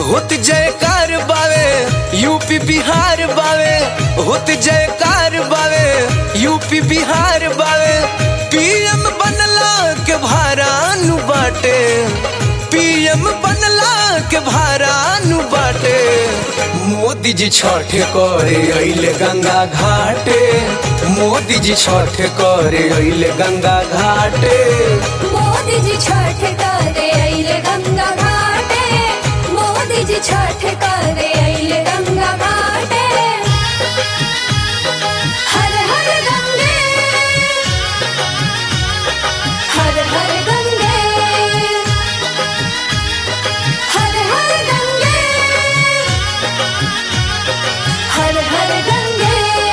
होत जयकार बावे यूपी बिहार बावे होत जयकार बावे यूपी बिहार बावे पीएम बनला के भारानु बाटे पीएम बनला के भारानु बाटे मोदी जी छठ करे अइले गंगा घाटे मोदी जी छठ करे अइले गंगा घाटे मोदी जी छठ करे अइले गंगा घाटे मोदी जी छठ करे अइले गंगा घाटे हर हर गंगे हर हर गंगे हर हर गंगे हर हर गंगे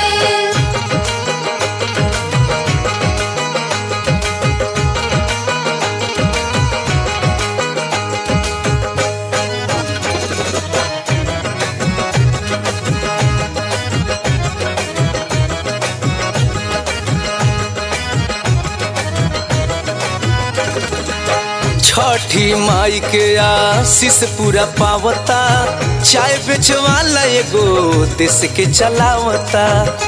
छठी माई के आशीष पूरा पावता चाय बेचवाला एगो देश के चलावता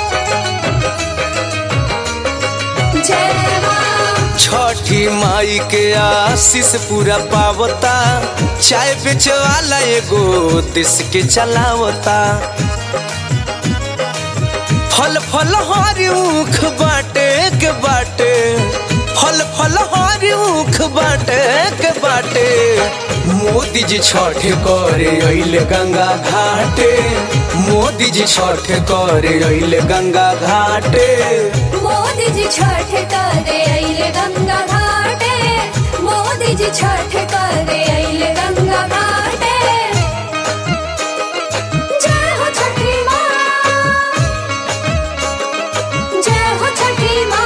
जय मां छठी माई के आशीष पूरा पावता चाय बेचवाला एगो देश के चलावता फल फल हरी ऊख बाटे के बाटे फल फल हरी ऊख बाटे के बाटे मोदी जी छठ करे अइले गंगा घाटे मोदी जी छठ करे अइले गंगा घाटे मोदी जी छठ करे अइले गंगा घाटे मोदी जी छठ करे अइले गंगा घाटे जय हो छठी माँ जय हो छठी माँ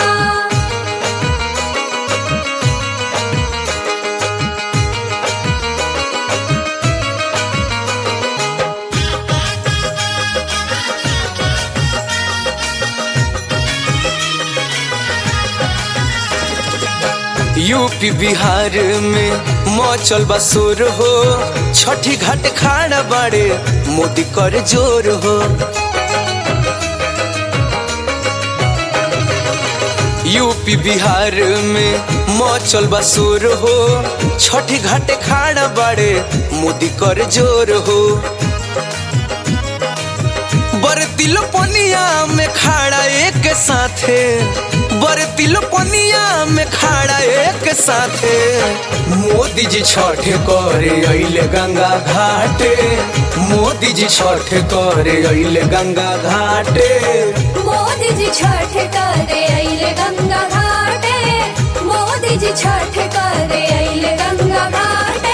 यूपी बिहार में मौचल बसोर हो छठी घाट खाड़ा बाड़े मोदी कर जोर हो यूपी बिहार में मौचल बसोर हो छठी घाट खाड़ा बाड़े मोदी कर जोर हो बरतिल पनिया में खाड़ा एक साथे बरतिल पनिया में खाड़ा एक साथे मोदी जी छठ करे अइले गंगा घाटे मोदी जी छठ करे अइले गंगा घाटे मोदी जी छठ करे अइले गंगा घाटे मोदी जी छठ करे अइले गंगा घाटे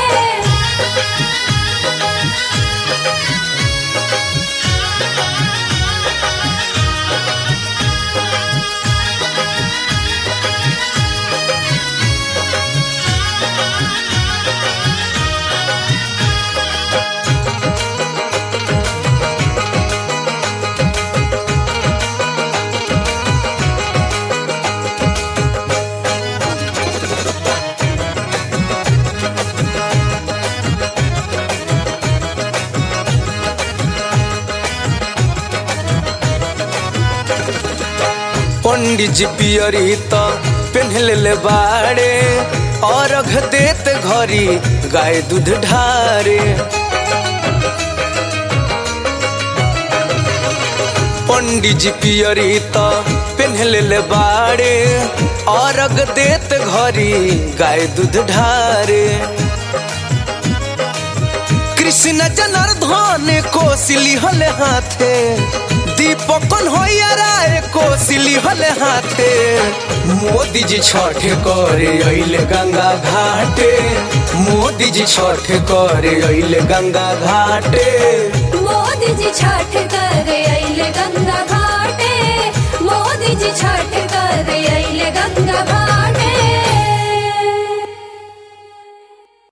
पंडित जी पियरी त पेन्हले ले बाड़े और अघ देत घरी गाय दूध ढारे पंडित जी पियरी त पेन्हले ले बाड़े और अघ देत घरी गाय दूध ढारे कृष्ण जनार्दन कोसिली हले हाथे दीपकन होइया राय कोसिली हले हाथे मोदी जी छठ करे अइले गंगा घाटे मोदी जी छठ करे अइले गंगा घाटे मोदी जी छठ